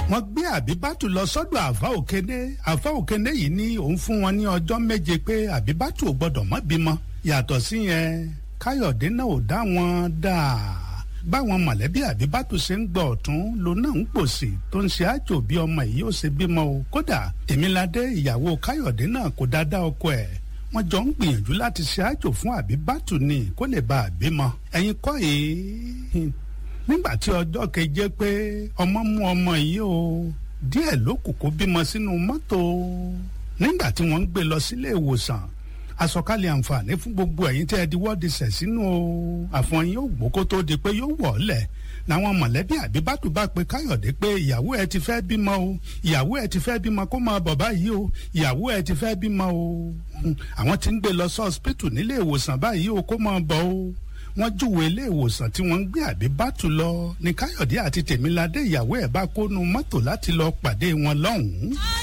wọ́n gbé àbíbátù lọ sọ́dọ̀ àfa òkéné àfa òkéné yìí ní òun fún wọn ní ọjọ́ méje pé àbíbátù ò gbọ́dọ̀ má bímọ yàtọ̀ sí yẹn káyọ̀dé náà ò dá wọn dáa báwọn mọ̀lẹ́bí àbíbátù ṣe ń gbọ́ ọ̀tún ló náà ń pòsì tó ń ṣe àjò bí ọmọ yìí ó ṣe bímọ o kódà tèmiládé ìyàwó káyọ̀dé náà kò dáadáa ọkọ ẹ̀ wọ́n jọ ń gbìyànjú láti ṣe àjò fún àbíbátù ni kó lè bá a bímọ ẹ̀yin kọ́ yìí nígbà tí ọjọ́ keje pé ọmọ mú ọmọ yìí o díẹ̀ ló kù kó bímọ sínú mọ́tò nígbà tí wọ́n ń gbé lọ sílé ìwòsàn àsọkalẹ̀ àǹfààní fún gbogbo ẹ̀yin tẹ́ ẹ di wọ́ọ̀dì sẹ̀ sínú o àfọyín yóò gbó kó tó di pé yóò wọ̀ ọ́ lẹ̀ làwọn mọ̀lẹ́bí àbíbátù bá pe káyọ̀dé pé ìyàwó ẹ ti fẹ́ bímọ o ìyàwó ẹ ti fẹ́ bímọ kó máa bọ̀ báyìí o ìyàwó ẹ ti fẹ́ bímọ o àwọn tí ń gbé lọ sí ọsibítù nílé ìwòsàn báyìí o kó máa bọ̀ o wọ́n júwe ilé ìwòsàn tí wọ́n ń gbé àbíbátù lọ ní káyọ̀dé àti tèmiládé ìyàwó ẹ̀ bá kónú mọ́tò láti lọ pàdé wọn lọ́hùn-ún.